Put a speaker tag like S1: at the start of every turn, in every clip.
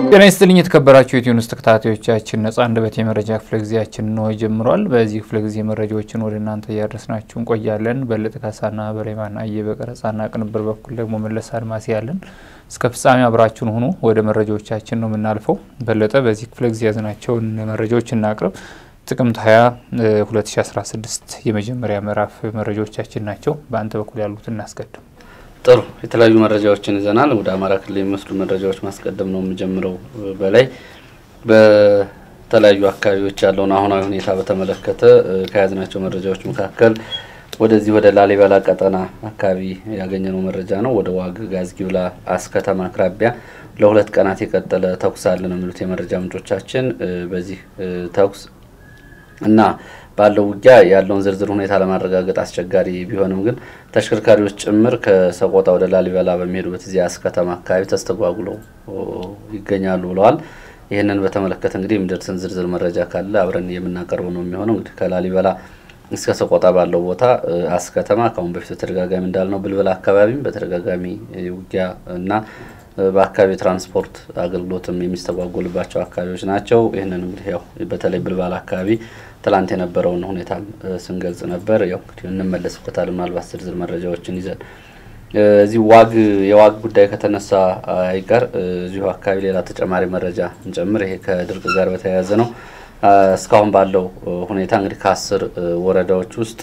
S1: ጤና ይስጥልኝ የተከበራችሁ የኢትዮኒውስ ተከታታዮቻችን ነጻ አንደበት የመረጃ ክፍለ ጊዜያችን ነው ጀምሯል። በዚህ ክፍለ ጊዜ መረጃዎችን ወደ እናንተ እያደረስናችሁ እንቆያለን። በለጠ ካሳና በሬማን አየ በቀረጻና ቅንብር በኩል ደግሞ መለስ አድማሴ ያለን እስከ ፍጻሜ አብራችሁን ሆኖ ወደ መረጃዎቻችን ነው የምናልፈው። በለጠ በዚህ ክፍለ ጊዜ ያዝናቸውን መረጃዎች እናቅርብ። ጥቅምት 20 2016 የመጀመሪያ ምዕራፍ መረጃዎቻችን ናቸው። በአንተ በኩል ያሉት እናስቀድም።
S2: ጥሩ የተለያዩ መረጃዎችን ይዘናል። ወደ አማራ ክልል የሚመስሉ መረጃዎች ማስቀደም ነው የምጀምረው። በላይ በተለያዩ አካባቢዎች ያለውን አሁናዊ ሁኔታ በተመለከተ ከያዝናቸው መረጃዎች መካከል ወደዚህ ወደ ላሊበላ ቀጠና አካባቢ ያገኘነው መረጃ ነው። ወደ ዋግ ጋዝጊብላ አስከተማ አቅራቢያ ለሁለት ቀናት የቀጠለ ተኩስ አለ ነው የሚሉት የመረጃ ምንጮቻችን። በዚህ ተኩስ እና ባለው ውጊያ ያለውን ዝርዝር ሁኔታ ለማረጋገጥ አስቸጋሪ ቢሆንም ግን ተሽከርካሪዎች ጭምር ከሰቆጣ ወደ ላሊበላ በሚሄዱበት እዚያ አስከተማ አካባቢ ተስተጓጉለው ይገኛሉ ብለዋል። ይህንን በተመለከተ እንግዲህ የሚደርስን ዝርዝር መረጃ ካለ አብረን የምናቀርበው ነው የሚሆነው። እንግዲህ ከላሊበላ እስከ ሰቆጣ ባለው ቦታ አስከተማ ከአሁን በፊት በተደጋጋሚ እንዳልነው ብልበላ አካባቢም በተደጋጋሚ ውጊያ እና በአካባቢ ትራንስፖርት አገልግሎትም የሚስተጓጎልባቸው አካባቢዎች ናቸው። ይህንን እንግዲህ ያው በተለይ ብልባል አካባቢ ትላንት የነበረውን ሁኔታም ስንገልጽ ነበር። ያው እንግዲህ እንመለስበታል ምናልባት ዝርዝር መረጃዎችን ይዘን እዚህ ዋግ የዋግ ጉዳይ ከተነሳ አይቀር እዚሁ አካባቢ ሌላ ተጨማሪ መረጃ እንጨምር። ይሄ ከድርቅ ጋር በተያያዘ ነው። እስካሁን ባለው ሁኔታ እንግዲህ ከአስር ወረዳዎች ውስጥ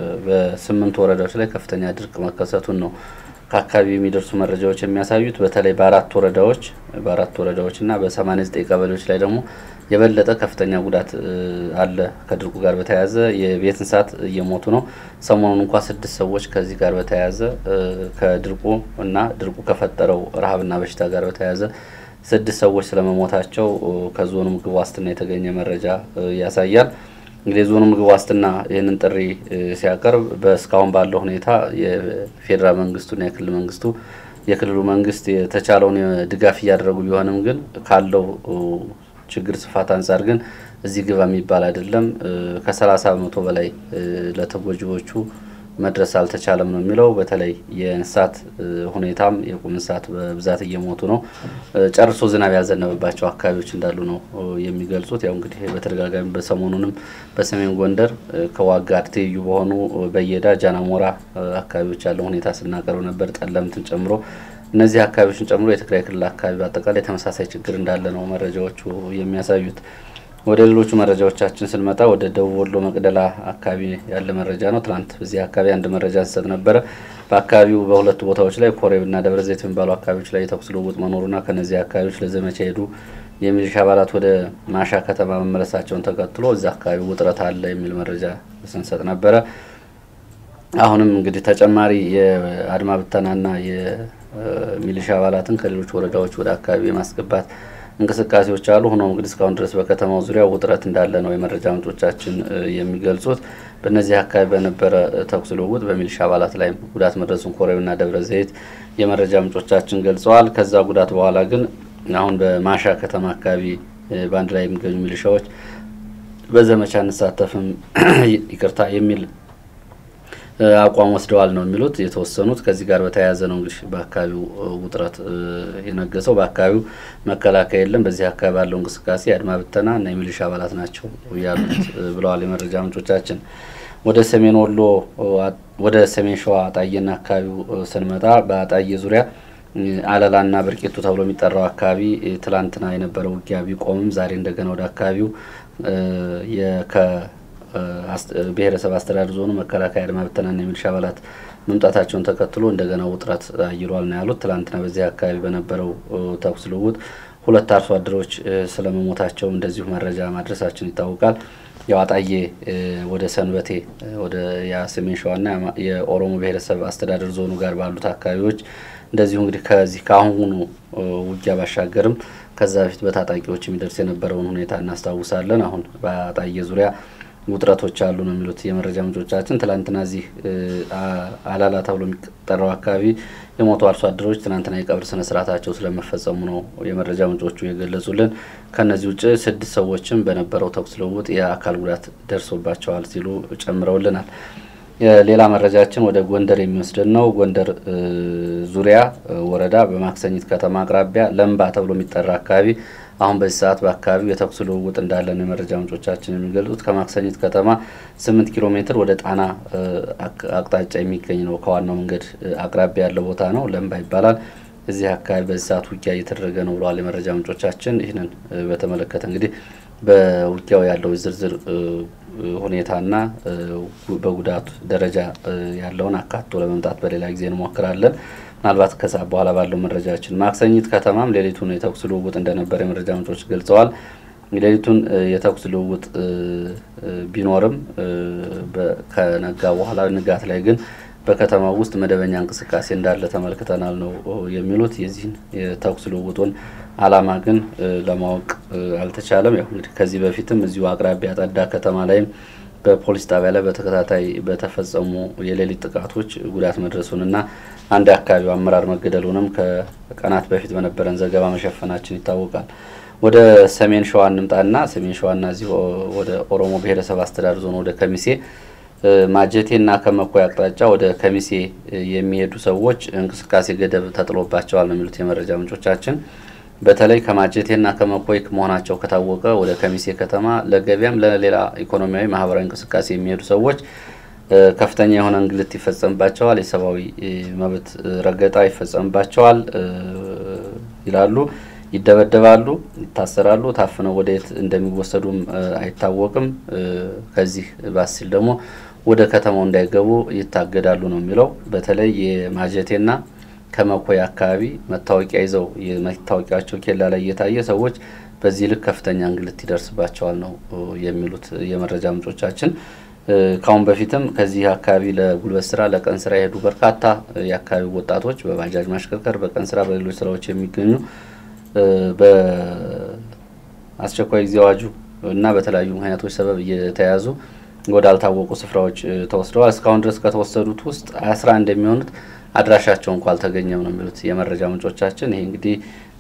S2: በስምንት ወረዳዎች ላይ ከፍተኛ ድርቅ መከሰቱን ነው ከአካባቢ የሚደርሱ መረጃዎች የሚያሳዩት በተለይ በአራት ወረዳዎች በአራት ወረዳዎች እና በሰማኒያ ዘጠኝ ቀበሌዎች ላይ ደግሞ የበለጠ ከፍተኛ ጉዳት አለ። ከድርቁ ጋር በተያያዘ የቤት እንስሳት እየሞቱ ነው። ሰሞኑን እንኳ ስድስት ሰዎች ከዚህ ጋር በተያያዘ ከድርቁ እና ድርቁ ከፈጠረው ረሃብና በሽታ ጋር በተያያዘ ስድስት ሰዎች ስለመሞታቸው ከዞኑ ምግብ ዋስትና የተገኘ መረጃ ያሳያል። እንግዲህ የዞኑ ምግብ ዋስትና ይህንን ጥሪ ሲያቀርብ በእስካሁን ባለው ሁኔታ የፌዴራል መንግስቱና የክልል መንግስቱ የክልሉ መንግስት የተቻለውን ድጋፍ እያደረጉ ቢሆንም ግን ካለው ችግር ስፋት አንጻር ግን እዚህ ግባ የሚባል አይደለም። ከሰላሳ በመቶ በላይ ለተጎጂዎቹ መድረስ አልተቻለም ነው የሚለው። በተለይ የእንስሳት ሁኔታም የቁም እንስሳት በብዛት እየሞቱ ነው። ጨርሶ ዝናብ ያዘነበባቸው አካባቢዎች እንዳሉ ነው የሚገልጹት። ያው እንግዲህ በተደጋጋሚ በሰሞኑንም በሰሜን ጎንደር ከዋግ ጋር ትይዩ በሆኑ በየዳ ጃናሞራ አካባቢዎች ያለው ሁኔታ ስናቀርብ ነበር፣ ጠለምትን ጨምሮ እነዚህ አካባቢዎችን ጨምሮ የትግራይ ክልል አካባቢ በአጠቃላይ ተመሳሳይ ችግር እንዳለ ነው መረጃዎቹ የሚያሳዩት። ወደ ሌሎቹ መረጃዎቻችን ስንመጣ ወደ ደቡብ ወሎ መቅደላ አካባቢ ያለ መረጃ ነው። ትናንት በዚህ አካባቢ አንድ መረጃ እንሰጥ ነበረ። በአካባቢው በሁለቱ ቦታዎች ላይ ኮሬብና ደብረ ዘይት የሚባሉ አካባቢዎች ላይ የተኩስ ልውውጥ መኖሩና ከነዚህ አካባቢዎች ለዘመቻ ሄዱ የሚሊሻ አባላት ወደ ማሻ ከተማ መመለሳቸውን ተከትሎ እዚ አካባቢ ውጥረት አለ የሚል መረጃ ስንሰጥ ነበረ። አሁንም እንግዲህ ተጨማሪ የአድማ ብተናና የሚሊሻ አባላትን ከሌሎች ወረዳዎች ወደ አካባቢ የማስገባት እንቅስቃሴዎች አሉ። ሆኖም እንግዲህ እስካሁን ድረስ በከተማው ዙሪያ ውጥረት እንዳለ ነው የመረጃ ምንጮቻችን የሚገልጹት። በእነዚህ አካባቢ በነበረ ተኩስ ልውውጥ በሚሊሻ አባላት ላይ ጉዳት መድረሱን ኮሬብና ደብረ ዘይት የመረጃ ምንጮቻችን ገልጸዋል። ከዛ ጉዳት በኋላ ግን አሁን በማሻ ከተማ አካባቢ በአንድ ላይ የሚገኙ ሚሊሻዎች በዘመቻ እንሳተፍም ይቅርታ የሚል አቋም ወስደዋል ነው የሚሉት የተወሰኑት። ከዚህ ጋር በተያያዘ ነው እንግዲህ በአካባቢው ውጥረት የነገሰው። በአካባቢው መከላከያ የለም። በዚህ አካባቢ ባለው እንቅስቃሴ የአድማ ብተና እና የሚሊሻ አባላት ናቸው ያሉት ብለዋል የመረጃ ምንጮቻችን። ወደ ሰሜን ወሎ ወደ ሰሜን ሸዋ አጣዬና አካባቢው ስንመጣ በአጣዬ ዙሪያ አለላና ብርቂቱ ተብሎ የሚጠራው አካባቢ ትላንትና የነበረው ውጊያ ቢቆምም ዛሬ እንደገና ወደ አካባቢው ብሔረሰብ አስተዳደር ዞኑ መከላከያ አድማ ብተናና የሚሊሻ አባላት መምጣታቸውን ተከትሎ እንደገና ውጥረት አይሏል ነው ያሉት። ትላንትና በዚህ አካባቢ በነበረው ተኩስ ልውውጥ ሁለት አርሶ አደሮች ስለመሞታቸው እንደዚሁ መረጃ ማድረሳችን ይታወቃል። ያው አጣዬ ወደ ሰንበቴ ወደ የሰሜን ሸዋና የኦሮሞ ብሔረሰብ አስተዳደር ዞኑ ጋር ባሉት አካባቢዎች እንደዚሁ እንግዲህ ከዚህ ከአሁኑ ውጊያ ባሻገርም ከዛ በፊት በታጣቂዎች የሚደርስ የነበረውን ሁኔታ እናስታውሳለን። አሁን በአጣዬ ዙሪያ ውጥረቶች አሉ ነው የሚሉት የመረጃ ምንጮቻችን። ትላንትና እዚህ አላላ ተብሎ የሚጠራው አካባቢ የሞቱ አርሶ አደሮች ትናንትና የቀብር ስነ ስርዓታቸው ስለመፈጸሙ ነው የመረጃ ምንጮቹ የገለጹልን። ከነዚህ ውጭ ስድስት ሰዎችም በነበረው ተኩስ ልውውጥ የአካል ጉዳት ደርሶባቸዋል ሲሉ ጨምረውልናል። ሌላ መረጃችን ወደ ጎንደር የሚወስድን ነው። ጎንደር ዙሪያ ወረዳ በማክሰኝት ከተማ አቅራቢያ ለምባ ተብሎ የሚጠራ አካባቢ አሁን በዚህ ሰዓት በአካባቢው የተኩስ ልውውጥ እንዳለ ነው የመረጃ ምንጮቻችን የሚገልጹት። ከማክሰኝት ከተማ ስምንት ኪሎ ሜትር ወደ ጣና አቅጣጫ የሚገኝ ነው። ከዋናው መንገድ አቅራቢያ ያለው ቦታ ነው። ለምባ ይባላል። እዚህ አካባቢ በዚህ ሰዓት ውጊያ እየተደረገ ነው ብለዋል የመረጃ ምንጮቻችን። ይህንን በተመለከተ እንግዲህ በውጊያው ያለው ዝርዝር ሁኔታና በጉዳቱ ደረጃ ያለውን አካቶ ለመምጣት በሌላ ጊዜ እንሞክራለን። ምናልባት ከሰዓት በኋላ ባለው መረጃችን ማክሰኝት ከተማም ሌሊቱን የተኩስ ልውውጥ እንደነበረ የመረጃ ምንጮች ገልጸዋል። ሌሊቱን የተኩስ ልውውጥ ቢኖርም ከነጋ በኋላ ንጋት ላይ ግን በከተማው ውስጥ መደበኛ እንቅስቃሴ እንዳለ ተመልክተናል ነው የሚሉት። የዚህን የተኩስ ልውውጡን ዓላማ ግን ለማወቅ አልተቻለም። ያው እንግዲህ ከዚህ በፊትም እዚሁ አቅራቢያ ጠዳ ከተማ ላይም በፖሊስ ጣቢያ ላይ በተከታታይ በተፈጸሙ የሌሊት ጥቃቶች ጉዳት መድረሱንና አንድ የአካባቢው አመራር መገደሉንም ከቀናት በፊት በነበረን ዘገባ መሸፈናችን ይታወቃል። ወደ ሰሜን ሸዋ እንምጣና ሰሜን ሸዋና እዚህ ወደ ኦሮሞ ብሔረሰብ አስተዳደር ዞን ወደ ከሚሴ ማጀቴና ከመኮይ አቅጣጫ ወደ ከሚሴ የሚሄዱ ሰዎች እንቅስቃሴ ገደብ ተጥሎባቸዋል ነው የሚሉት የመረጃ ምንጮቻችን። በተለይ ከማጀቴና ከመኮይ መሆናቸው ከታወቀ ወደ ከሚሴ ከተማ ለገበያም ለሌላ ኢኮኖሚያዊ፣ ማህበራዊ እንቅስቃሴ የሚሄዱ ሰዎች ከፍተኛ የሆነ እንግልት ይፈጸምባቸዋል፣ የሰብአዊ መብት ረገጣ ይፈጸምባቸዋል ይላሉ። ይደበደባሉ፣ ይታሰራሉ። ታፍነው ወደ የት እንደሚወሰዱም አይታወቅም። ከዚህ ባስ ሲል ደግሞ ወደ ከተማው እንዳይገቡ ይታገዳሉ ነው የሚለው። በተለይ የማጀቴና ከመኮይ አካባቢ መታወቂያ ይዘው የመታወቂያቸው ኬላ ላይ እየታየ ሰዎች በዚህ ልክ ከፍተኛ እንግልት ይደርስባቸዋል ነው የሚሉት የመረጃ ምንጮቻችን። ካሁን በፊትም ከዚህ አካባቢ ለጉልበት ስራ፣ ለቀን ስራ የሄዱ በርካታ የአካባቢው ወጣቶች በባጃጅ ማሽከርከር፣ በቀን ስራ፣ በሌሎች ስራዎች የሚገኙ በአስቸኳይ ጊዜ አዋጁ እና በተለያዩ ምክንያቶች ሰበብ እየተያዙ ወደ አልታወቁ ስፍራዎች ተወስደዋል። እስካሁን ድረስ ከተወሰዱት ውስጥ አስራ አንድ የሚሆኑት አድራሻቸው እንኳ አልተገኘም ነው የሚሉት የመረጃ ምንጮቻችን። ይሄ እንግዲህ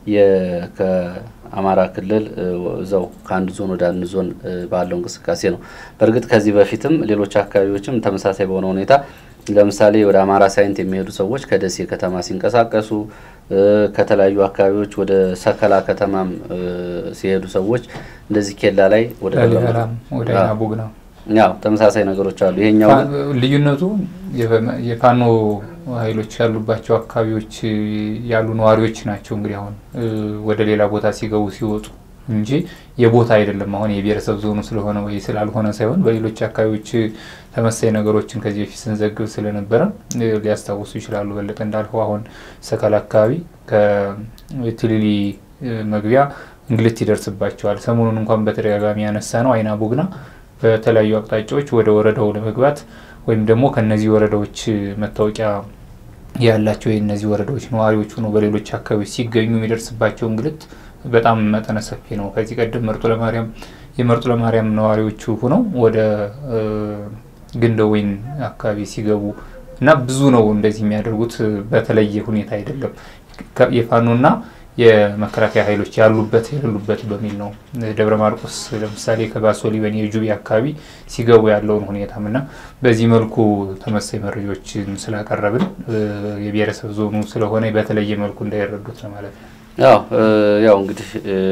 S2: ከአማራ ክልል እዛው ከአንድ ዞን ወደ አንድ ዞን ባለው እንቅስቃሴ ነው። በእርግጥ ከዚህ በፊትም ሌሎች አካባቢዎችም ተመሳሳይ በሆነ ሁኔታ ለምሳሌ ወደ አማራ ሳይንት የሚሄዱ ሰዎች ከደሴ ከተማ ሲንቀሳቀሱ ከተለያዩ አካባቢዎች ወደ ሰከላ ከተማም ሲሄዱ ሰዎች እንደዚህ ኬላ ላይ ወደ
S1: ወደ ቡግና
S2: ያው ተመሳሳይ ነገሮች አሉ። ይሄኛው
S1: ልዩነቱ የፋኖ ኃይሎች ያሉባቸው አካባቢዎች ያሉ ነዋሪዎች ናቸው። እንግዲህ አሁን ወደ ሌላ ቦታ ሲገቡ ሲወጡ እንጂ የቦታ አይደለም። አሁን የብሔረሰብ ዞኑ ስለሆነ ወይ ስላልሆነ ሳይሆን በሌሎች አካባቢዎች ተመሳይ ነገሮችን ከዚህ በፊት ስንዘግብ ስለነበረ ሊያስታውሱ ይችላሉ። በለጠ እንዳልከው አሁን ሰከላ አካባቢ ከትልሊ መግቢያ እንግልት ይደርስባቸዋል። ሰሞኑን እንኳን በተደጋጋሚ ያነሳ ነው አይና ቡግና በተለያዩ አቅጣጫዎች ወደ ወረዳው ለመግባት ወይም ደግሞ ከነዚህ ወረዳዎች መታወቂያ ያላቸው የእነዚህ ወረዳዎች ነዋሪዎች ሆኖ በሌሎች አካባቢዎች ሲገኙ የሚደርስባቸው እንግልት በጣም መጠነ ሰፊ ነው። ከዚህ ቀደም መርጦ ለማርያም የመርጦ ለማርያም ነዋሪዎቹ ሆነው ወደ ግንደወይን አካባቢ ሲገቡ እና ብዙ ነው እንደዚህ የሚያደርጉት። በተለየ ሁኔታ አይደለም የፋኖና የመከላከያ ኃይሎች ያሉበት የሌሉበት በሚል ነው። ደብረ ማርቆስ ለምሳሌ ከባሶ ሊበን የጁቢ አካባቢ ሲገቡ ያለውን ሁኔታም እና በዚህ መልኩ ተመሳይ መረጃዎችን ስላቀረብን የብሔረሰብ ዞኑ ስለሆነ በተለየ መልኩ እንዳይረዱት ለማለት ነው።
S2: ያው ያው እንግዲህ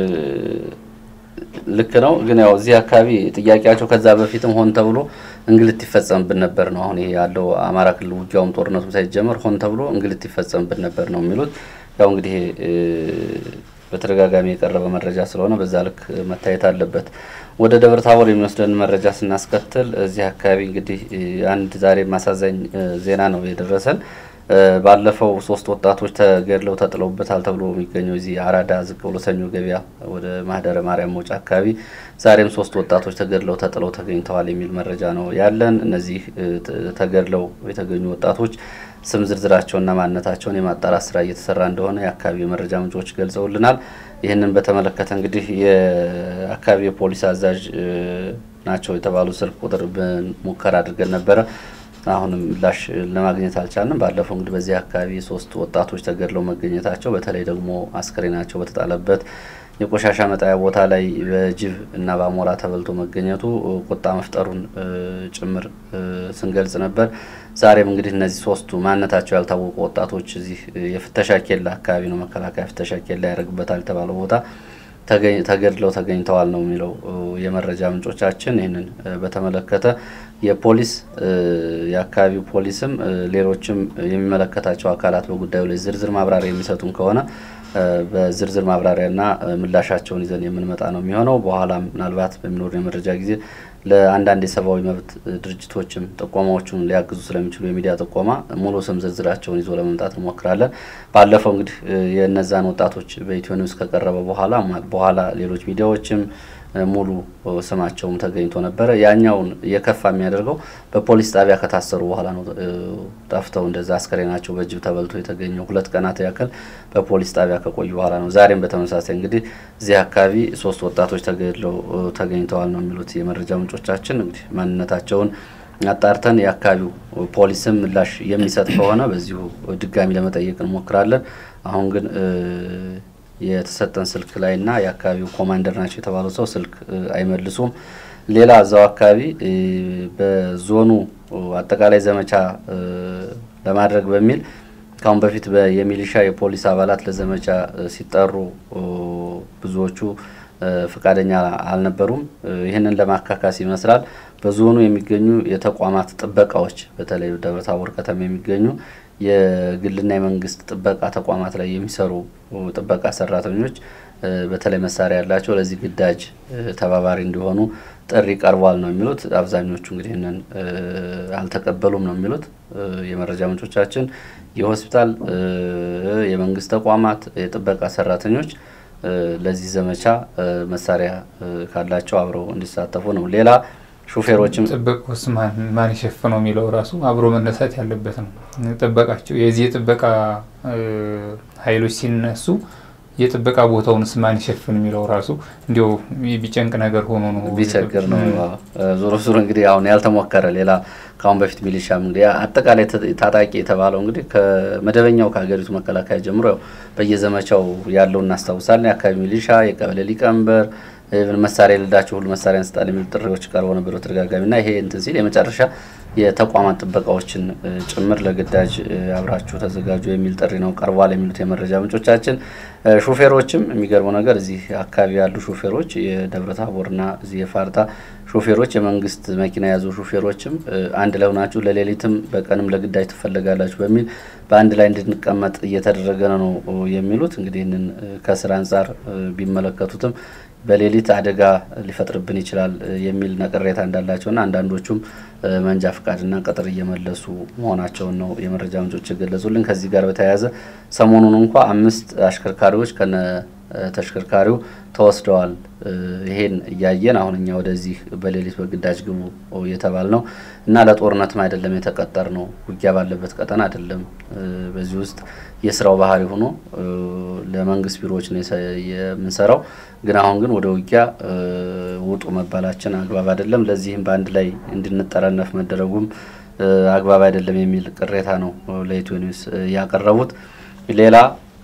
S2: ልክ ነው። ግን ያው እዚህ አካባቢ ጥያቄያቸው ከዛ በፊትም ሆን ተብሎ እንግልት ይፈጸምብን ነበር ነው። አሁን ይሄ ያለው አማራ ክልል ውጊያውም ጦርነቱም ሳይጀመር ሆን ተብሎ እንግልት ይፈጸምብን ነበር ነው የሚሉት። ያው እንግዲህ በተደጋጋሚ የቀረበ መረጃ ስለሆነ በዛ ልክ መታየት አለበት። ወደ ደብረ ታቦር የሚወስደን መረጃ ስናስከትል እዚህ አካባቢ እንግዲህ አንድ ዛሬ ማሳዛኝ ዜና ነው የደረሰን። ባለፈው ሶስት ወጣቶች ተገድለው ተጥለውበታል ተብሎ የሚገኘው እዚህ አራዳ ዝቅ ብሎ ሰኞ ገበያ ወደ ማህደረ ማርያም መውጫ አካባቢ ዛሬም ሶስት ወጣቶች ተገድለው ተጥለው ተገኝተዋል የሚል መረጃ ነው ያለን። እነዚህ ተገድለው የተገኙ ወጣቶች ስም ዝርዝራቸውና ማንነታቸውን የማጣራት ስራ እየተሰራ እንደሆነ የአካባቢ የመረጃ ምንጮች ገልጸውልናል። ይህንን በተመለከተ እንግዲህ የአካባቢ የፖሊስ አዛዥ ናቸው የተባሉ ስልክ ቁጥር ሙከራ አድርገን ነበረ። አሁንም ምላሽ ለማግኘት አልቻልንም። ባለፈው እንግዲህ በዚህ አካባቢ ሶስት ወጣቶች ተገድለው መገኘታቸው በተለይ ደግሞ አስክሬናቸው በተጣለበት የቆሻሻ መጣያ ቦታ ላይ በጅብ እና በአሞራ ተበልቶ መገኘቱ ቁጣ መፍጠሩን ጭምር ስንገልጽ ነበር። ዛሬም እንግዲህ እነዚህ ሶስቱ ማንነታቸው ያልታወቁ ወጣቶች እዚህ የፍተሻ ኬላ አካባቢ ነው መከላከያ ፍተሻ ኬላ ያደርግበታል የተባለው ቦታ ተገድለው ተገኝተዋል ነው የሚለው የመረጃ ምንጮቻችን። ይህንን በተመለከተ የፖሊስ የአካባቢው ፖሊስም ሌሎችም የሚመለከታቸው አካላት በጉዳዩ ላይ ዝርዝር ማብራሪያ የሚሰጡን ከሆነ በዝርዝር ማብራሪያና ምላሻቸውን ይዘን የምንመጣ ነው የሚሆነው። በኋላ ምናልባት በሚኖሩ የመረጃ ጊዜ ለአንዳንድ የሰብአዊ መብት ድርጅቶችም ጥቆማዎቹን ሊያግዙ ስለሚችሉ የሚዲያ ጥቆማ ሙሉ ስም ዝርዝራቸውን ይዞ ለመምጣት እንሞክራለን። ባለፈው እንግዲህ የእነዛን ወጣቶች በኢትዮ ኒውስ ከቀረበ በኋላ በኋላ ሌሎች ሚዲያዎችም ሙሉ ስማቸውም ተገኝቶ ነበረ። ያኛውን የከፋ የሚያደርገው በፖሊስ ጣቢያ ከታሰሩ በኋላ ነው። ጠፍተው እንደዛ አስከሬናቸው በጅብ ተበልቶ የተገኘው ሁለት ቀናት ያክል በፖሊስ ጣቢያ ከቆዩ በኋላ ነው። ዛሬም በተመሳሳይ እንግዲህ እዚህ አካባቢ ሶስት ወጣቶች ተገድለው ተገኝተዋል ነው የሚሉት የመረጃ ምንጮቻችን። እንግዲህ ማንነታቸውን አጣርተን የአካባቢው ፖሊስም ምላሽ የሚሰጥ ከሆነ በዚሁ ድጋሚ ለመጠየቅ እንሞክራለን። አሁን ግን የተሰጠን ስልክ ላይ እና የአካባቢው ኮማንደር ናቸው የተባሉ ሰው ስልክ አይመልሱም። ሌላ እዛው አካባቢ በዞኑ አጠቃላይ ዘመቻ ለማድረግ በሚል ካሁን በፊት የሚሊሻ የፖሊስ አባላት ለዘመቻ ሲጠሩ ብዙዎቹ ፈቃደኛ አልነበሩም። ይህንን ለማካካስ ይመስላል በዞኑ የሚገኙ የተቋማት ጥበቃዎች በተለይ ደብረታቦር ከተማ የሚገኙ የግልና የመንግስት ጥበቃ ተቋማት ላይ የሚሰሩ ጥበቃ ሰራተኞች በተለይ መሳሪያ ያላቸው ለዚህ ግዳጅ ተባባሪ እንዲሆኑ ጥሪ ቀርቧል ነው የሚሉት። አብዛኞቹ እንግዲህ ይህንን አልተቀበሉም ነው የሚሉት የመረጃ ምንጮቻችን። የሆስፒታል፣ የመንግስት ተቋማት የጥበቃ ሰራተኞች ለዚህ ዘመቻ መሳሪያ ካላቸው አብረው እንዲሳተፉ ነው። ሌላ ሹፌሮችም
S1: ጥበቃውስ ማን ይሸፍነው የሚለው ራሱ አብሮ መነሳት ያለበት ነው። ጥበቃቸው የዚህ የጥበቃ ኃይሎች ሲነሱ የጥበቃ ቦታውንስ ማን ይሸፍን የሚለው ራሱ እንዲያው ቢጨንቅ ነገር ሆኖ ነው
S2: ቢቸግር ነው። ዞሮ ዞሮ እንግዲህ አሁን ያልተሞከረ ሌላ ከአሁን በፊት ሚሊሻም እንግዲህ አጠቃላይ ታጣቂ የተባለው እንግዲህ ከመደበኛው ከሀገሪቱ መከላከያ ጀምሮ ያው በየዘመቻው ያለው እናስታውሳለን። የአካባቢ ሚሊሻ፣ የቀበሌ ሊቀመንበር መሳሪያ የሌላቸው ሁሉ መሳሪያ እንስጣል የሚሉ ጥሪዎች ቀርበው ነበር በተደጋጋሚ እና ይሄ እንትን ሲል የመጨረሻ የተቋማት ጥበቃዎችን ጭምር ለግዳጅ አብራችሁ ተዘጋጁ የሚል ጥሪ ነው ቀርቧል የሚሉት የመረጃ ምንጮቻችን። ሹፌሮችም የሚገርመው ነገር እዚህ አካባቢ ያሉ ሹፌሮች የደብረ ታቦርና እዚህ የፋርጣ ሹፌሮች የመንግስት መኪና የያዙ ሹፌሮችም አንድ ላይ ሆናችሁ ለሌሊትም በቀንም ለግዳጅ ትፈለጋላችሁ በሚል በአንድ ላይ እንድንቀመጥ እየተደረገ ነው የሚሉት። እንግዲህ ይህንን ከስራ አንጻር ቢመለከቱትም በሌሊት አደጋ ሊፈጥርብን ይችላል የሚል ቅሬታ እንዳላቸውና አንዳንዶቹም መንጃ ፍቃድና ቅጥር እየመለሱ መሆናቸውን ነው የመረጃ ምንጮች የገለጹልን። ከዚህ ጋር በተያያዘ ሰሞኑን እንኳ አምስት አሽከርካሪዎች ከነ ተሽከርካሪው ተወስደዋል። ይሄን እያየን አሁን እኛ ወደዚህ በሌሊት በግዳጅ ግቡ እየተባል ነው እና ለጦርነትም አይደለም የተቀጠር ነው ውጊያ ባለበት ቀጠና አይደለም። በዚህ ውስጥ የስራው ባህሪ ሆኖ ለመንግስት ቢሮዎች ነው የምንሰራው። ግን አሁን ግን ወደ ውጊያ ውጡ መባላችን አግባብ አይደለም። ለዚህም በአንድ ላይ እንድንጠረነፍ መደረጉም አግባብ አይደለም የሚል ቅሬታ ነው ለኢትዮ ኒውስ ያቀረቡት። ሌላ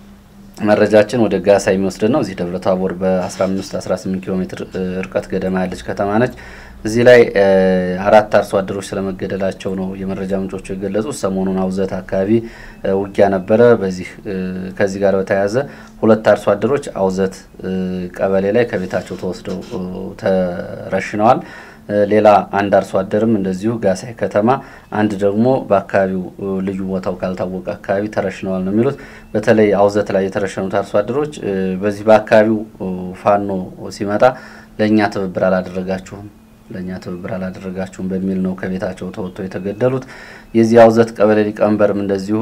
S2: መረጃችን ወደ ጋሳ የሚወስድ ነው። እዚህ ደብረ ታቦር በ15 18 ኪሎ ሜትር ርቀት ገደማ ያለች ከተማ ነች። እዚህ ላይ አራት አርሶ አደሮች ስለመገደላቸው ነው የመረጃ ምንጮቹ የገለጹት። ሰሞኑን አውዘት አካባቢ ውጊያ ነበረ። በዚህ ከዚህ ጋር በተያያዘ ሁለት አርሶ አደሮች አውዘት ቀበሌ ላይ ከቤታቸው ተወስደው ተረሽነዋል። ሌላ አንድ አርሶ አደርም እንደዚሁ ጋሳይ ከተማ፣ አንድ ደግሞ በአካባቢው ልዩ ቦታው ካልታወቀ አካባቢ ተረሽነዋል ነው የሚሉት። በተለይ አውዘት ላይ የተረሸኑት አርሶ አደሮች በዚህ በአካባቢው ፋኖ ሲመጣ ለእኛ ትብብር አላደረጋችሁም ለእኛ ትብብር አላደረጋችሁም በሚል ነው ከቤታቸው ተወጥቶ የተገደሉት። የዚህ አውዘት ቀበሌ ሊቀመንበርም እንደዚሁ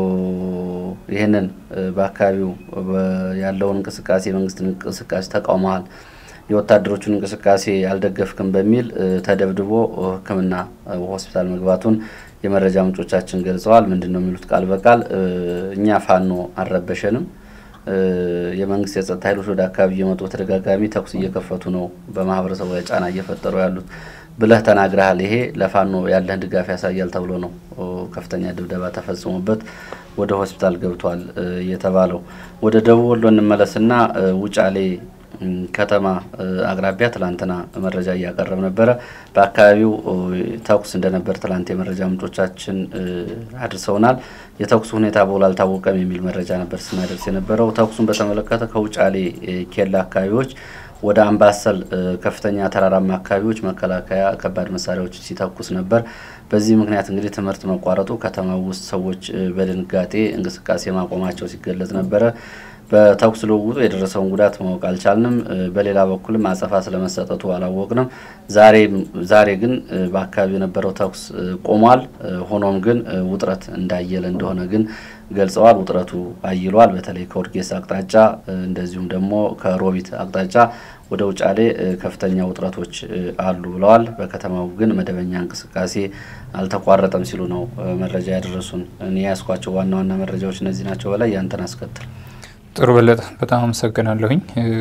S2: ይህንን በአካባቢው ያለውን እንቅስቃሴ የመንግስትን እንቅስቃሴ ተቃውመዋል የወታደሮቹን እንቅስቃሴ አልደገፍክም በሚል ተደብድቦ ሕክምና ሆስፒታል መግባቱን የመረጃ ምንጮቻችን ገልጸዋል። ምንድን ነው የሚሉት ቃል በቃል እኛ ፋኖ አልረበሸንም፣ የመንግስት የጸጥታ ኃይሎች ወደ አካባቢ እየመጡ በተደጋጋሚ ተኩስ እየከፈቱ ነው፣ በማህበረሰቡ ላይ ጫና እየፈጠሩ ያሉት ብለህ ተናግረሃል። ይሄ ለፋኖ ያለህን ድጋፍ ያሳያል ተብሎ ነው ከፍተኛ ድብደባ ተፈጽሞበት ወደ ሆስፒታል ገብቷል የተባለው። ወደ ደቡብ ወሎ እንመለስና ውጫሌ ከተማ አቅራቢያ ትላንትና መረጃ እያቀረብ ነበረ። በአካባቢው ተኩስ እንደነበር ትላንት የመረጃ ምንጮቻችን አድርሰውናል። የተኩሱ ሁኔታ በውል አልታወቀም የሚል መረጃ ነበር ስናደርስ የነበረው። ተኩሱን በተመለከተ ከውጫሌ ኬላ አካባቢዎች ወደ አምባሰል ከፍተኛ ተራራማ አካባቢዎች መከላከያ ከባድ መሳሪያዎች ሲተኩስ ነበር። በዚህ ምክንያት እንግዲህ ትምህርት መቋረጡ ከተማው ውስጥ ሰዎች በድንጋጤ እንቅስቃሴ ማቆማቸው ሲገለጽ ነበረ። በተኩስ ልውውጡ የደረሰውን ጉዳት ማወቅ አልቻልንም። በሌላ በኩልም አጸፋ ስለመሰጠቱ አላወቅንም። ዛሬ ግን በአካባቢው የነበረው ተኩስ ቆሟል። ሆኖም ግን ውጥረት እንዳየለ እንደሆነ ግን ገልጸዋል። ውጥረቱ አይሏል። በተለይ ከወርጌሳ አቅጣጫ እንደዚሁም ደግሞ ከሮቢት አቅጣጫ ወደ ውጫሌ ከፍተኛ ውጥረቶች አሉ ብለዋል። በከተማው ግን መደበኛ እንቅስቃሴ አልተቋረጠም ሲሉ ነው መረጃ ያደረሱን። እኔ ያስኳቸው ዋና ዋና መረጃዎች እነዚህ ናቸው። በላይ ያንተን አስከትል።
S1: ጥሩ በለጠ፣ በጣም አመሰግናለሁኝ።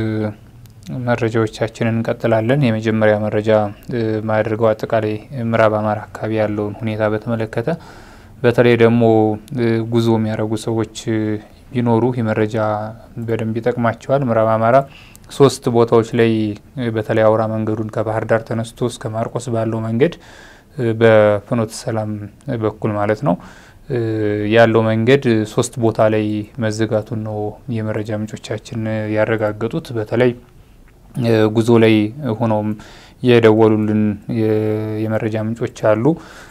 S1: መረጃዎቻችንን እንቀጥላለን። የመጀመሪያ መረጃ ማያደርገው አጠቃላይ ምዕራብ አማራ አካባቢ ያለውን ሁኔታ በተመለከተ በተለይ ደግሞ ጉዞ የሚያደርጉ ሰዎች ቢኖሩ ይህ መረጃ በደንብ ይጠቅማቸዋል። ምዕራብ አማራ ሶስት ቦታዎች ላይ በተለይ አውራ መንገዱን ከባህር ዳር ተነስቶ እስከ ማርቆስ ባለው መንገድ በፍኖተ ሰላም በኩል ማለት ነው ያለው መንገድ ሶስት ቦታ ላይ መዘጋቱን ነው የመረጃ ምንጮቻችን ያረጋገጡት። በተለይ ጉዞ ላይ ሆነውም የደወሉልን የመረጃ ምንጮች አሉ።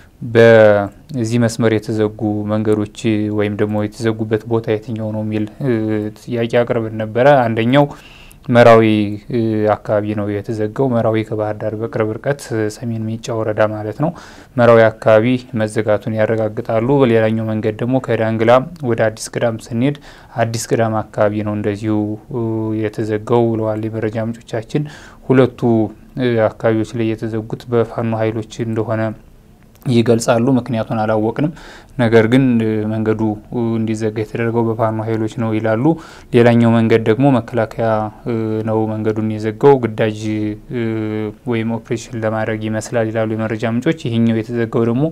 S1: በዚህ መስመር የተዘጉ መንገዶች ወይም ደግሞ የተዘጉበት ቦታ የትኛው ነው የሚል ጥያቄ አቅርበን ነበረ። አንደኛው መራዊ አካባቢ ነው የተዘጋው። መራዊ ከባህር ዳር በቅርብ ርቀት ሰሜን ሜጫ ወረዳ ማለት ነው። መራዊ አካባቢ መዘጋቱን ያረጋግጣሉ። በሌላኛው መንገድ ደግሞ ከዳንግላ ወደ አዲስ ቅዳም ስንሄድ አዲስ ቅዳም አካባቢ ነው እንደዚሁ የተዘጋው ብለዋል የመረጃ ምንጮቻችን። ሁለቱ አካባቢዎች ላይ የተዘጉት በፋኖ ኃይሎች እንደሆነ ይገልጻሉ። ምክንያቱን አላወቅንም። ነገር ግን መንገዱ እንዲዘጋ የተደረገው በፋኖ ኃይሎች ነው ይላሉ። ሌላኛው መንገድ ደግሞ መከላከያ ነው መንገዱን የዘጋው ግዳጅ ወይም ኦፕሬሽን ለማድረግ ይመስላል ይላሉ የመረጃ ምንጮች። ይህኛው የተዘጋው ደግሞ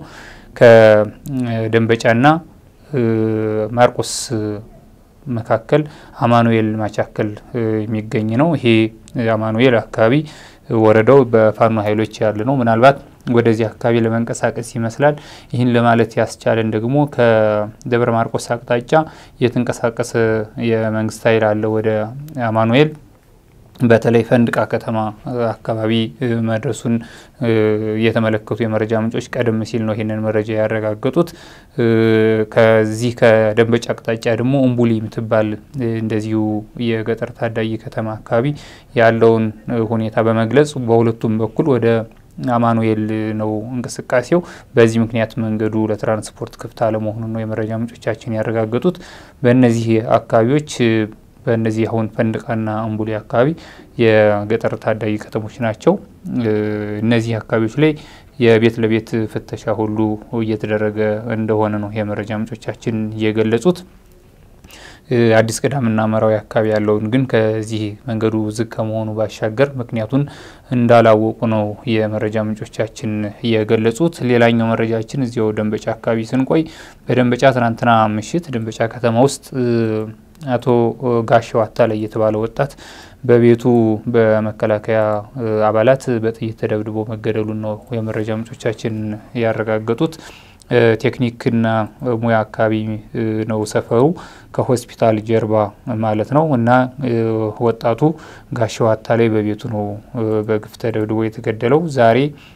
S1: ከደንበጫና ማርቆስ መካከል አማኑኤል ማቻከል የሚገኝ ነው። ይሄ አማኑኤል አካባቢ ወረዳው በፋኖ ኃይሎች ያለ ነው። ምናልባት ወደዚህ አካባቢ ለመንቀሳቀስ ይመስላል። ይህን ለማለት ያስቻለን ደግሞ ከደብረ ማርቆስ አቅጣጫ የተንቀሳቀሰ የመንግስት ኃይል አለ ወደ አማኑኤል በተለይ ፈንድቃ ከተማ አካባቢ መድረሱን የተመለከቱ የመረጃ ምንጮች ቀደም ሲል ነው ይህንን መረጃ ያረጋገጡት። ከዚህ ከደንበጫ አቅጣጫ ደግሞ እምቡሊ የምትባል እንደዚሁ የገጠር ታዳጊ ከተማ አካባቢ ያለውን ሁኔታ በመግለጽ በሁለቱም በኩል ወደ አማኑኤል ነው እንቅስቃሴው። በዚህ ምክንያት መንገዱ ለትራንስፖርት ክፍት አለመሆኑን ነው የመረጃ ምንጮቻችን ያረጋገጡት። በእነዚህ አካባቢዎች በእነዚህ አሁን ፈንድቃና እምቡሌ አካባቢ የገጠር ታዳጊ ከተሞች ናቸው። እነዚህ አካባቢዎች ላይ የቤት ለቤት ፍተሻ ሁሉ እየተደረገ እንደሆነ ነው የመረጃ ምንጮቻችን የገለጹት። አዲስ ቅዳምና መራዊ አካባቢ ያለውን ግን ከዚህ መንገዱ ዝግ ከመሆኑ ባሻገር ምክንያቱን እንዳላወቁ ነው የመረጃ ምንጮቻችን የገለጹት። ሌላኛው መረጃችን እዚያው ደንበጫ አካባቢ ስንቆይ በደንበጫ ትናንትና ምሽት ደንበጫ ከተማ ውስጥ አቶ ጋሻው አታላይ የተባለ ወጣት በቤቱ በመከላከያ አባላት በጥይት ተደብድቦ መገደሉን ነው የመረጃ ምንጮቻችን ያረጋገጡት። ቴክኒክና ሙያ አካባቢ ነው ሰፈሩ ከሆስፒታል ጀርባ ማለት ነው። እና ወጣቱ ጋሻው አታላይ በቤቱ ነው በግፍ ተደብድቦ የተገደለው። ዛሬ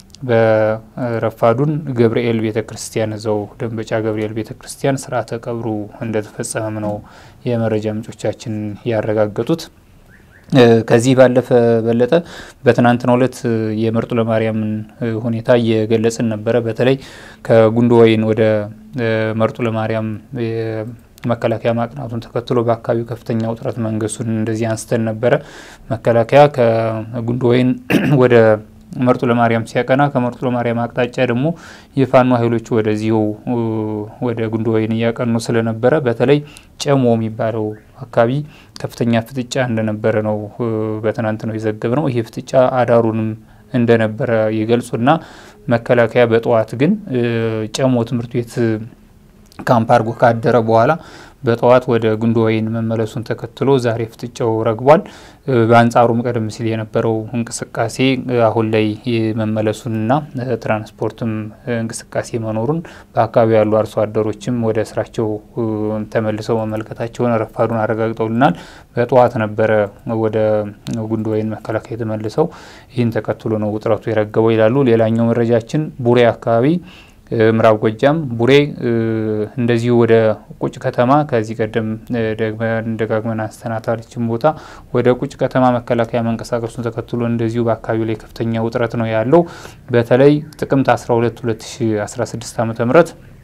S1: በረፋዱን ገብርኤል ቤተ ክርስቲያን እዛው ደንበጫ ገብርኤል ቤተ ክርስቲያን ስርዓተ ቀብሩ እንደተፈጸመም ነው የመረጃ ምንጮቻችን ያረጋገጡት። ከዚህ ባለፈ በለጠ በትናንትናው ዕለት የመርጡ ለማርያምን ሁኔታ እየገለጽን ነበረ። በተለይ ከጉንዶ ወይን ወደ መርጡ ለማርያም መከላከያ ማቅናቱን ተከትሎ በአካባቢው ከፍተኛ ውጥረት መንገሱን እንደዚህ አንስተን ነበረ። መከላከያ ከጉንዶ ወይን ወደ መርጡ ለማርያም ሲያቀና ከመርጡ ለማርያም አቅጣጫ ደግሞ የፋኖ ኃይሎች ወደዚሁ ወደ ጉንዶ ወይን እያቀኑ ስለነበረ በተለይ ጨሞ የሚባለው አካባቢ ከፍተኛ ፍጥጫ እንደነበረ ነው በትናንት ነው የዘገብ ነው። ይህ ፍጥጫ አዳሩንም እንደነበረ ይገልጹና መከላከያ በጠዋት ግን ጨሞ ትምህርት ቤት ካምፕ አድርጎ ካደረ በኋላ በጠዋት ወደ ጉንዶ ወይን መመለሱን ተከትሎ ዛሬ ፍጥጫው ረግቧል። በአንጻሩም ቀደም ሲል የነበረው እንቅስቃሴ አሁን ላይ መመለሱንና ትራንስፖርትም እንቅስቃሴ መኖሩን በአካባቢው ያሉ አርሶ አደሮችም ወደ ስራቸው ተመልሰው መመልከታቸውን ረፋዱን አረጋግጠውልናል። በጠዋት ነበረ ወደ ጉንዶ ወይን መከላከያ የተመልሰው። ይህን ተከትሎ ነው ውጥረቱ የረገበው ይላሉ። ሌላኛው መረጃችን ቡሬ አካባቢ ምዕራብ ጎጃም ቡሬ እንደዚሁ ወደ ቁጭ ከተማ ከዚህ ቀደም ደጋግመን አንስተናታለችን ቦታ ወደ ቁጭ ከተማ መከላከያ መንቀሳቀሱን ተከትሎ እንደዚሁ በአካባቢው ላይ ከፍተኛ ውጥረት ነው ያለው። በተለይ ጥቅምት 12 2016 ዓ ም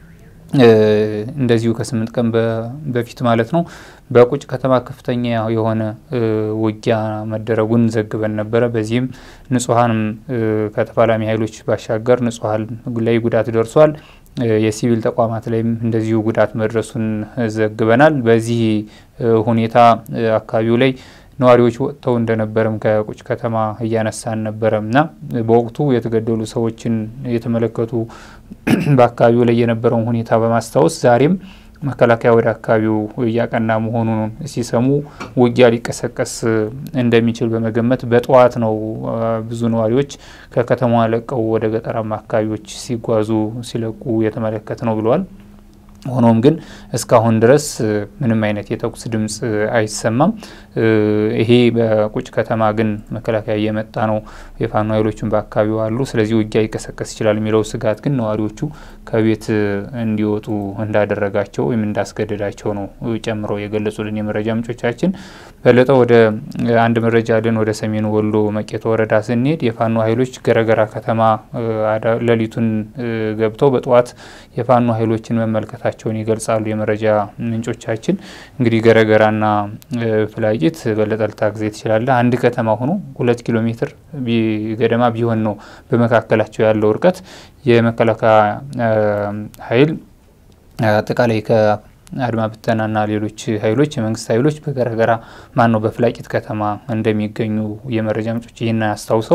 S1: እንደዚሁ ከስምንት ቀን በፊት ማለት ነው በቁጭ ከተማ ከፍተኛ የሆነ ውጊያ መደረጉን ዘግበን ነበረ። በዚህም ንጹሐንም ከተፋላሚ ኃይሎች ባሻገር ንጹሐን ላይ ጉዳት ደርሷል። የሲቪል ተቋማት ላይም እንደዚሁ ጉዳት መድረሱን ዘግበናል። በዚህ ሁኔታ አካባቢው ላይ ነዋሪዎች ወጥተው እንደነበረም ከቁጭ ከተማ እያነሳን ነበረም እና በወቅቱ የተገደሉ ሰዎችን የተመለከቱ በአካባቢው ላይ የነበረውን ሁኔታ በማስታወስ ዛሬም መከላከያ ወደ አካባቢው እያቀና መሆኑን ሲሰሙ ውጊያ ሊቀሰቀስ እንደሚችል በመገመት በጠዋት ነው ብዙ ነዋሪዎች ከከተማዋ ለቀው ወደ ገጠራማ አካባቢዎች ሲጓዙ ሲለቁ የተመለከት ነው ብለዋል። ሆኖም ግን እስካሁን ድረስ ምንም አይነት የተኩስ ድምፅ አይሰማም። ይሄ በቁጭ ከተማ ግን መከላከያ እየመጣ ነው፣ የፋኖ ኃይሎችን በአካባቢው አሉ፣ ስለዚህ ውጊያ ሊቀሰቀስ ይችላል የሚለው ስጋት ግን ነዋሪዎቹ ከቤት እንዲወጡ እንዳደረጋቸው ወይም እንዳስገደዳቸው ነው ጨምረው የገለጹልን የመረጃ ምንጮቻችን። በለጠ ወደ አንድ መረጃ ልን ወደ ሰሜን ወሎ መቄት ወረዳ ስንሄድ የፋኖ ኃይሎች ገረገራ ከተማ ሌሊቱን ገብተው በጠዋት የፋኖ ኃይሎችን መመልከታቸውን ይገልጻሉ የመረጃ ምንጮቻችን። እንግዲህ ገረገራና ፍላቂት በለጠ ልታግዜ ትችላለህ። አንድ ከተማ ሆኖ ሁለት ኪሎ ሜትር ገደማ ቢሆን ነው በመካከላቸው ያለው እርቀት። የመከላከያ ኃይል አጠቃላይ አድማ ብተናና ሌሎች ኃይሎች የመንግስት ኃይሎች በገረገራ ማን ነው በፍላቂት ከተማ እንደሚገኙ የመረጃ ምንጮች ይህን አስታውሰው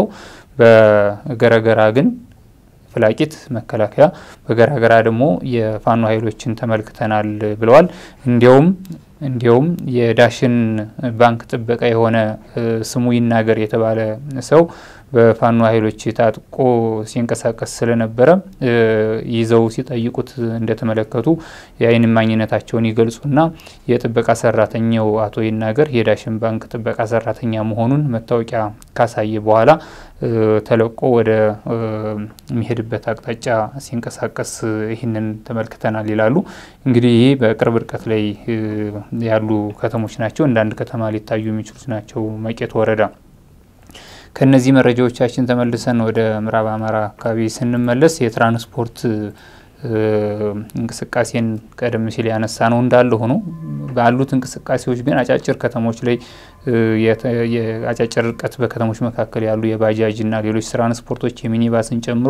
S1: በገረገራ ግን ፍላቂት መከላከያ በገረገራ ደግሞ የፋኖ ኃይሎችን ተመልክተናል ብለዋል። እንዲያውም እንዲያውም የዳሽን ባንክ ጥበቃ የሆነ ስሙ ይናገር የተባለ ሰው በፋኖ ኃይሎች ታጥቆ ሲንቀሳቀስ ስለነበረ ይዘው ሲጠይቁት እንደተመለከቱ የዓይን እማኝነታቸውን ይገልጹና የጥበቃ ሰራተኛው አቶ ይናገር የዳሽን ባንክ ጥበቃ ሰራተኛ መሆኑን መታወቂያ ካሳየ በኋላ ተለቆ ወደ የሚሄድበት አቅጣጫ ሲንቀሳቀስ ይህንን ተመልክተናል ይላሉ። እንግዲህ ይህ በቅርብ ርቀት ላይ ያሉ ከተሞች ናቸው። እንደ አንድ ከተማ ሊታዩ የሚችሉት ናቸው። መቄት ወረዳ ከነዚህ መረጃዎቻችን ተመልሰን ወደ ምዕራብ አማራ አካባቢ ስንመለስ የትራንስፖርት እንቅስቃሴን ቀደም ሲል ያነሳ ነው እንዳለ ሆኖ ባሉት እንቅስቃሴዎች ግን አጫጭር ከተሞች ላይ የአጫጭር ርቀት በከተሞች መካከል ያሉ የባጃጅና ሌሎች ትራንስፖርቶች የሚኒባስን ጨምሮ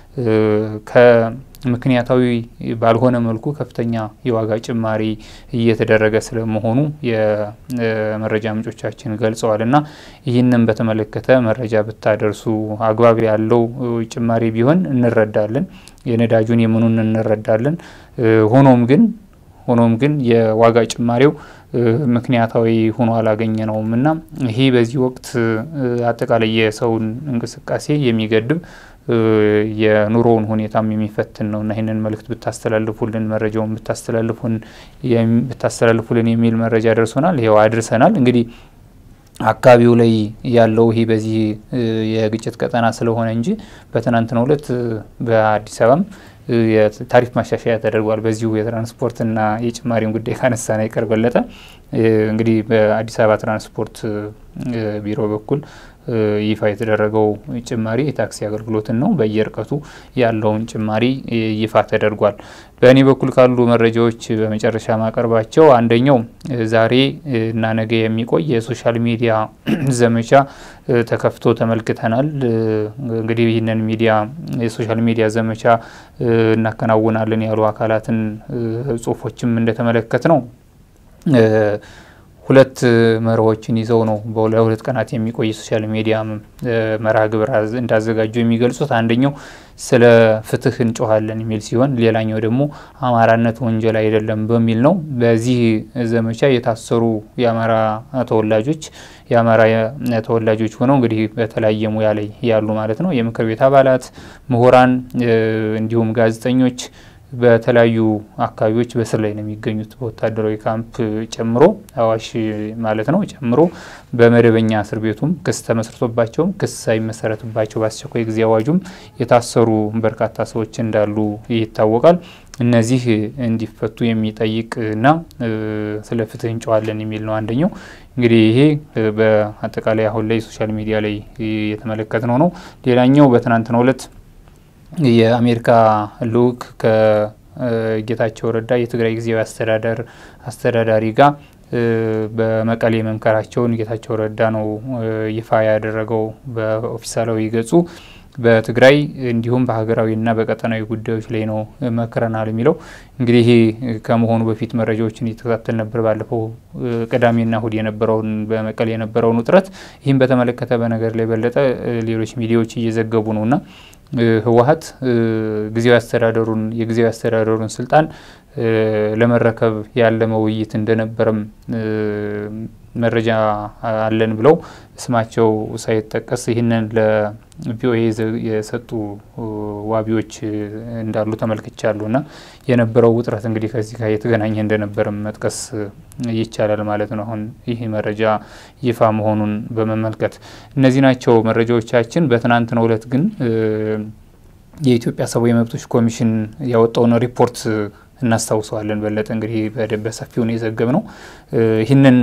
S1: ከምክንያታዊ ባልሆነ መልኩ ከፍተኛ የዋጋ ጭማሪ እየተደረገ ስለመሆኑ የመረጃ ምንጮቻችን ገልጸዋል እና ይህንን በተመለከተ መረጃ ብታደርሱ አግባብ ያለው ጭማሪ ቢሆን እንረዳለን። የነዳጁን የምኑን እንረዳለን። ሆኖም ግን ሆኖም ግን የዋጋ ጭማሪው ምክንያታዊ ሆኖ አላገኘ ነውም እና ይሄ በዚህ ወቅት አጠቃላይ የሰውን እንቅስቃሴ የሚገድብ የኑሮውን ሁኔታም የሚፈትን ነው እና ይህንን መልእክት ብታስተላልፉልን መረጃውን ብታስተላልፉልን የሚል መረጃ ደርሶናል። ይኸው አድርሰናል። እንግዲህ አካባቢው ላይ ያለው ይሄ በዚህ የግጭት ቀጠና ስለሆነ እንጂ በትናንትናው ዕለት በአዲስ አበባም የታሪፍ ማሻሻያ ተደርጓል። በዚሁ የትራንስፖርትና የጭማሪን ጉዳይ ካነሳን አይቀር በለጠ እንግዲህ በአዲስ አበባ ትራንስፖርት ቢሮ በኩል ይፋ የተደረገው ጭማሪ የታክሲ አገልግሎትን ነው። በየርቀቱ ያለውን ጭማሪ ይፋ ተደርጓል። በእኔ በኩል ካሉ መረጃዎች በመጨረሻ ማቀርባቸው አንደኛው ዛሬ እና ነገ የሚቆይ የሶሻል ሚዲያ ዘመቻ ተከፍቶ ተመልክተናል። እንግዲህ ይህንን ሚዲያ የሶሻል ሚዲያ ዘመቻ እናከናውናለን ያሉ አካላትን ጽሁፎችም እንደተመለከት ነው ሁለት መርሆችን ይዘው ነው ለሁለት ቀናት የሚቆይ ሶሻል ሚዲያ መርሃ ግብር እንዳዘጋጁ የሚገልጹት። አንደኛው ስለ ፍትህ እንጮኋለን የሚል ሲሆን ሌላኛው ደግሞ አማራነት ወንጀል አይደለም በሚል ነው። በዚህ ዘመቻ የታሰሩ የአማራ ተወላጆች የአማራ ተወላጆች ሆነው እንግዲህ በተለያየ ሙያ ላይ ያሉ ማለት ነው የምክር ቤት አባላት፣ ምሁራን እንዲሁም ጋዜጠኞች በተለያዩ አካባቢዎች በስር ላይ ነው የሚገኙት። በወታደራዊ ካምፕ ጨምሮ አዋሽ ማለት ነው ጨምሮ በመደበኛ እስር ቤቱም ክስ ተመስርቶባቸውም ክስ ሳይመሰረትባቸው በአስቸኳይ ጊዜ አዋጁም የታሰሩ በርካታ ሰዎች እንዳሉ ይታወቃል። እነዚህ እንዲፈቱ የሚጠይቅና ስለ ፍትህ እንጨዋለን የሚል ነው አንደኛው። እንግዲህ ይሄ በአጠቃላይ አሁን ላይ ሶሻል ሚዲያ ላይ የተመለከትነው ነው። ሌላኛው በትናንትናው ዕለት የአሜሪካ ልዑክ ከጌታቸው ረዳ የትግራይ ጊዜያዊ አስተዳደር አስተዳዳሪ ጋር በመቀሌ መምከራቸውን ጌታቸው ረዳ ነው ይፋ ያደረገው በኦፊሳላዊ ገጹ። በትግራይ እንዲሁም በሀገራዊና በቀጠናዊ ጉዳዮች ላይ ነው መክረናል የሚለው እንግዲህ ከመሆኑ በፊት መረጃዎችን እየተከታተል ነበር። ባለፈው ቅዳሜና እሁድ የነበረውን በመቀሌ የነበረውን ውጥረት ይህም በተመለከተ በነገር ላይ በለጠ ሌሎች ሚዲያዎች እየዘገቡ ነውና ህወሀት ጊዜያዊ አስተዳደሩን የጊዜያዊ አስተዳደሩን ስልጣን ለመረከብ ያለመ ውይይት እንደነበረም መረጃ አለን ብለው ስማቸው ሳይጠቀስ ይህንን ለቪኦኤ የሰጡ ዋቢዎች እንዳሉ ተመልክቻለሁ። እና የነበረው ውጥረት እንግዲህ ከዚህ ጋር የተገናኘ እንደነበረም መጥቀስ ይቻላል ማለት ነው። አሁን ይህ መረጃ ይፋ መሆኑን በመመልከት እነዚህ ናቸው መረጃዎቻችን። በትናንትናው ዕለት ግን የኢትዮጵያ ሰብአዊ መብቶች ኮሚሽን ያወጣውን ሪፖርት እናስታውሰዋለን። በለጠ እንግዲህ በሰፊው ነው የዘገብ ነው። ይህንን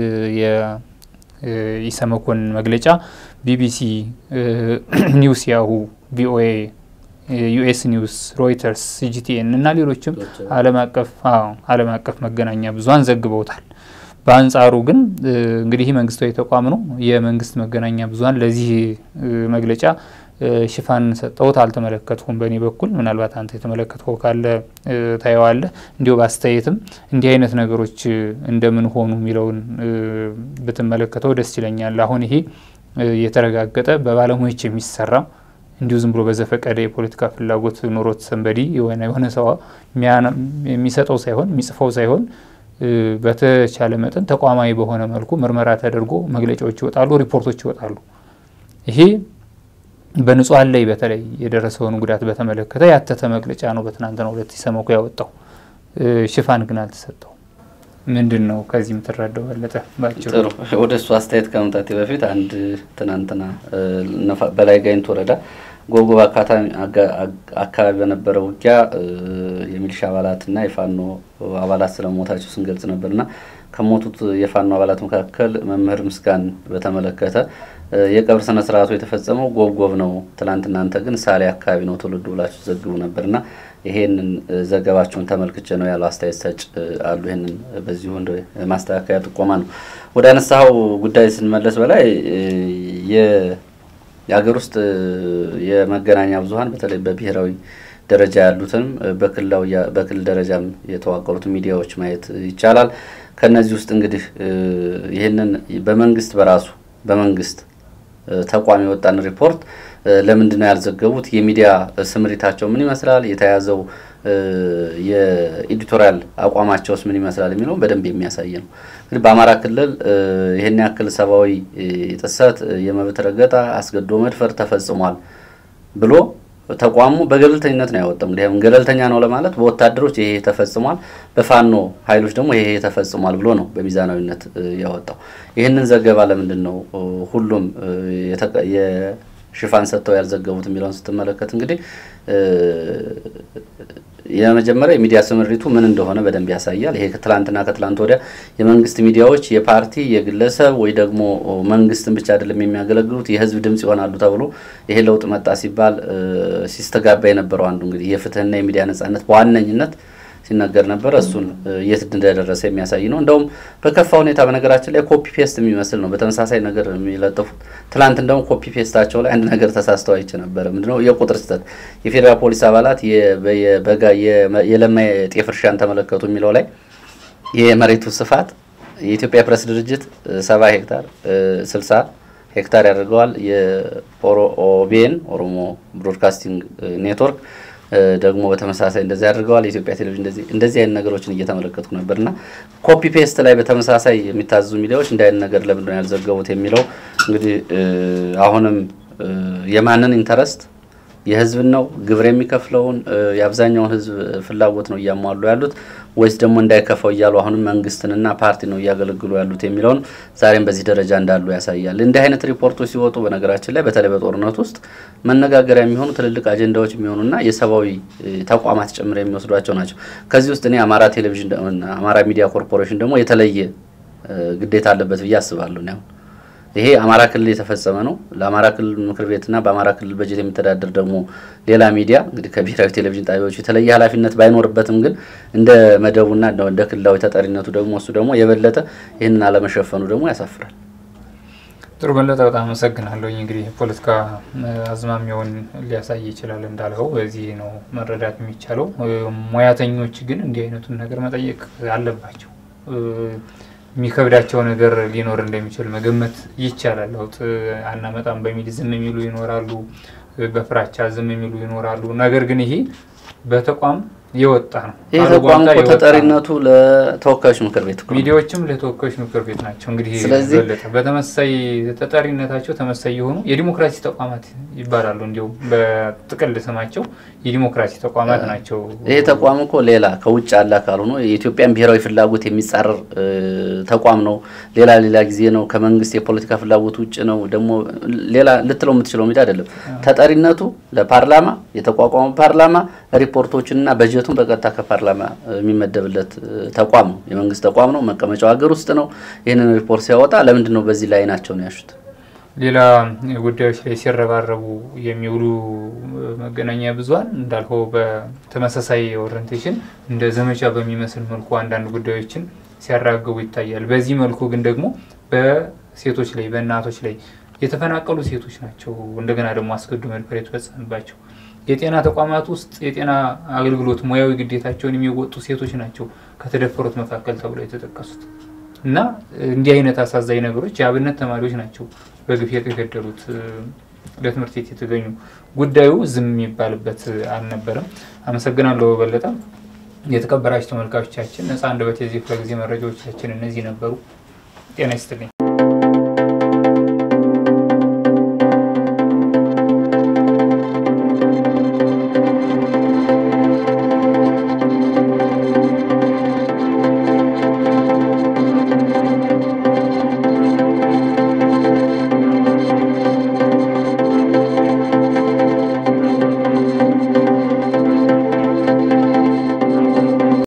S1: የኢሰመኮን መግለጫ ቢቢሲ፣ ኒውስ ያሁ፣ ቪኦኤ፣ ዩኤስ ኒውስ፣ ሮይተርስ፣ ሲጂቲኤን እና ሌሎችም ዓለም አቀፍ ዓለም አቀፍ መገናኛ ብዙኃን ዘግበውታል። በአንጻሩ ግን እንግዲህ መንግስታዊ ተቋም ነው። የመንግስት መገናኛ ብዙኃን ለዚህ መግለጫ ሽፋን ሰጠውት አልተመለከትኩም። በእኔ በኩል ምናልባት አንተ የተመለከትከው ካለ ታየዋለህ። እንዲሁ በአስተያየትም እንዲህ አይነት ነገሮች እንደምን ሆኑ የሚለውን ብትመለከተው ደስ ይለኛል። አሁን ይሄ የተረጋገጠ በባለሙያዎች የሚሰራ እንዲሁ ዝም ብሎ በዘፈቀደ የፖለቲካ ፍላጎት ኖሮት ሰንበዲ የሆነ የሆነ ሰው የሚሰጠው ሳይሆን የሚጽፈው ሳይሆን በተቻለ መጠን ተቋማዊ በሆነ መልኩ ምርመራ ተደርጎ መግለጫዎች ይወጣሉ፣ ሪፖርቶች ይወጣሉ። ይሄ በንጹሐን ላይ በተለይ የደረሰውን ጉዳት በተመለከተ ያተተ መግለጫ ነው በትናንትናው ዕለት ኢሰመኮ ያወጣው። ሽፋን ግን አልተሰጠው። ምንድን ነው ከዚህ የምትረዳው በለጠ? ባጭሩ
S2: ጥሩ። ወደ እሱ አስተያየት ከመምጣቴ በፊት አንድ ትናንትና በላይ ጋይንት ወረዳ ጎብጎብ አካባቢ በነበረ ውጊያ የሚሊሻ አባላትና የፋኖ አባላት ስለሞታቸው ስንገልጽ ነበርና ከሞቱት የፋኖ አባላት መካከል መምህር ምስጋን በተመለከተ የቀብር ስነ ስርዓቱ የተፈጸመው ጎብጎብ ነው፣ ትናንት እናንተ ግን ሳሌ አካባቢ ነው ትውልዱ ብላችሁ ዘግቡ ነበርና ይሄንን ዘገባችሁን ተመልክቼ ነው ያለው አስተያየት ሰጭ አሉ። ይሄንን በዚሁ እንደ ማስተካከያ ጥቆማ ነው። ወደ አነሳው ጉዳይ ስንመለስ በላይ የሀገር ውስጥ የመገናኛ ብዙኃን በተለይ በብሔራዊ ደረጃ ያሉትንም በክልል ደረጃም የተዋቀሩት ሚዲያዎች ማየት ይቻላል። ከነዚህ ውስጥ እንግዲህ ይህንን በመንግስት በራሱ በመንግስት ተቋም የወጣን ሪፖርት ለምንድን ነው ያልዘገቡት? የሚዲያ ስምሪታቸው ምን ይመስላል? የተያዘው የኤዲቶሪያል አቋማቸውስ ምን ይመስላል የሚለው በደንብ የሚያሳይ ነው። እንግዲህ በአማራ ክልል ይህን ያክል ሰብአዊ ጥሰት፣ የመብት ረገጣ፣ አስገድዶ መድፈር ተፈጽሟል ብሎ ተቋሙ በገለልተኝነት ነው ያወጣው። እንግዲህ ገለልተኛ ነው ለማለት በወታደሮች ይሄ ተፈጽሟል፣ በፋኖ ኃይሎች ደግሞ ይሄ ተፈጽሟል ብሎ ነው በሚዛናዊነት ያወጣው። ይህንን ዘገባ ለምንድን ነው ሁሉም የሽፋን ሰጥተው ያልዘገቡት የሚለውን ስትመለከት እንግዲህ የመጀመሪያ የሚዲያ ስምሪቱ ምን እንደሆነ በደንብ ያሳያል። ይሄ ከትላንትና ከትላንት ወዲያ የመንግስት ሚዲያዎች የፓርቲ የግለሰብ ወይ ደግሞ መንግስትን ብቻ አይደለም የሚያገለግሉት የህዝብ ድምጽ ይሆናሉ ተብሎ ይሄ ለውጥ መጣ ሲባል ሲስተጋባ የነበረው አንዱ እንግዲህ የፍትህና የሚዲያ ነጻነት በዋነኝነት ሲነገር ነበረ። እሱን የት እንደደረሰ የሚያሳይ ነው። እንደውም በከፋ ሁኔታ በነገራችን ላይ ኮፒ ፔስት የሚመስል ነው በተመሳሳይ ነገር የሚለጥፉት። ትላንት እንደውም ኮፒ ፔስታቸው ላይ አንድ ነገር ተሳስተው አይቼ ነበረ። ምንድነው የቁጥር ስህተት። የፌዴራል ፖሊስ አባላት በጋ የለማ የጤፍ እርሻን ተመለከቱ የሚለው ላይ የመሬቱ ስፋት የኢትዮጵያ ፕሬስ ድርጅት ሰባ ሄክታር ስልሳ ሄክታር ያደርገዋል። የኦቢኤን ኦሮሞ ብሮድካስቲንግ ኔትወርክ ደግሞ በተመሳሳይ እንደዚህ ያደርገዋል። የኢትዮጵያ ቴሌቪዥን እንደዚህ እንደዚህ አይነት ነገሮችን እየተመለከትኩ ነበር እና ኮፒ ፔስት ላይ በተመሳሳይ የሚታዘዙ ሚዲያዎች እንዲህ አይነት ነገር ለምንድን ነው ያልዘገቡት የሚለው እንግዲህ አሁንም የማንን ኢንተረስት የህዝብን ነው ግብር የሚከፍለውን የአብዛኛውን ህዝብ ፍላጎት ነው እያሟሉ ያሉት ወይስ ደግሞ እንዳይከፋው እያሉ አሁንም መንግስትንና ፓርቲ ነው እያገለግሉ ያሉት የሚለውን ዛሬም በዚህ ደረጃ እንዳሉ ያሳያል። እንዲህ አይነት ሪፖርቶች ሲወጡ በነገራችን ላይ በተለይ በጦርነት ውስጥ መነጋገሪያ የሚሆኑ ትልልቅ አጀንዳዎች የሚሆኑና የሰብአዊ ተቋማት ጭምር የሚወስዷቸው ናቸው። ከዚህ ውስጥ እኔ አማራ ቴሌቪዥን አማራ ሚዲያ ኮርፖሬሽን ደግሞ የተለየ ግዴታ አለበት ብዬ አስባለሁ ነው ይሄ አማራ ክልል የተፈጸመ ነው። ለአማራ ክልል ምክር ቤትና በአማራ ክልል በጀት የሚተዳደር ደግሞ ሌላ ሚዲያ እንግዲህ ከብሔራዊ ቴሌቪዥን ጣቢያዎች የተለየ ኃላፊነት ባይኖርበትም ግን እንደ መደቡና እንደ ክልላዊ ተጠሪነቱ ደግሞ እሱ ደግሞ የበለጠ ይህንን አለመሸፈኑ ደግሞ ያሳፍራል።
S1: ጥሩ በለጠ፣ በጣም አመሰግናለሁ። እንግዲህ የፖለቲካ አዝማሚያውን ሊያሳይ ይችላል እንዳልኸው፣ በዚህ ነው መረዳት የሚቻለው። ሙያተኞች ግን እንዲህ አይነቱን ነገር መጠየቅ አለባቸው። የሚከብዳቸው ነገር ሊኖር እንደሚችል መገመት ይቻላል። ለውጥ አናመጣም በሚል ዝም የሚሉ ይኖራሉ፣ በፍራቻ ዝም የሚሉ ይኖራሉ። ነገር ግን ይሄ በተቋም የወጣ ነው።
S2: ይህ ተቋም እኮ ተጠሪነቱ ለተወካዮች ምክር ቤት እኮ ነው።
S1: ሚዲያዎችም ለተወካዮች ምክር ቤት ናቸው። እንግዲህ
S2: ስለዚህ
S1: በለጠ በተመሳይ ተጠሪነታቸው ተመሳይ የሆኑ የዲሞክራሲ ተቋማት ይባላሉ። እንዲሁም በጥቅል ስማቸው የዲሞክራሲ ተቋማት ናቸው።
S2: ይሄ ተቋም እኮ ሌላ ከውጭ ያለ አካል ሆኖ የኢትዮጵያን ብሔራዊ ፍላጎት የሚጻረር ተቋም ነው። ሌላ ሌላ ጊዜ ነው ከመንግስት የፖለቲካ ፍላጎት ውጭ ነው። ደግሞ ሌላ ልትለው የምትችለው ሚዲያ አይደለም። ተጠሪነቱ ለፓርላማ የተቋቋመ ፓርላማ ሪፖርቶችንና በጀቱን በቀጥታ ከፓርላማ የሚመደብለት ተቋም ነው። የመንግስት ተቋም ነው። መቀመጫው ሀገር ውስጥ ነው። ይህንን ሪፖርት ሲያወጣ ለምንድን ነው በዚህ ላይ ናቸውን ያሹት?
S1: ሌላ ጉዳዮች ላይ ሲረባረቡ የሚውሉ መገናኛ ብዙኃን እንዳልከው በተመሳሳይ ኦሪንቴሽን እንደ ዘመቻ በሚመስል መልኩ አንዳንድ ጉዳዮችን ሲያራግቡ ይታያል። በዚህ መልኩ ግን ደግሞ በሴቶች ላይ በእናቶች ላይ የተፈናቀሉ ሴቶች ናቸው እንደገና ደግሞ አስገድዶ መድፈር የተፈጸመባቸው የጤና ተቋማት ውስጥ የጤና አገልግሎት ሙያዊ ግዴታቸውን የሚወጡ ሴቶች ናቸው ከተደፈሩት መካከል ተብለው የተጠቀሱት እና እንዲህ አይነት አሳዛኝ ነገሮች የአብነት ተማሪዎች ናቸው በግፍ የተገደሉት ለትምህርት ቤት የተገኙ። ጉዳዩ ዝም የሚባልበት አልነበረም። አመሰግናለሁ በለጠ። የተከበራችሁ ተመልካቾቻችን ነፃ አንደበት የዚህ ክፍለ ጊዜ መረጃዎቻችን እነዚህ ነበሩ። ጤና ይስጥልኝ።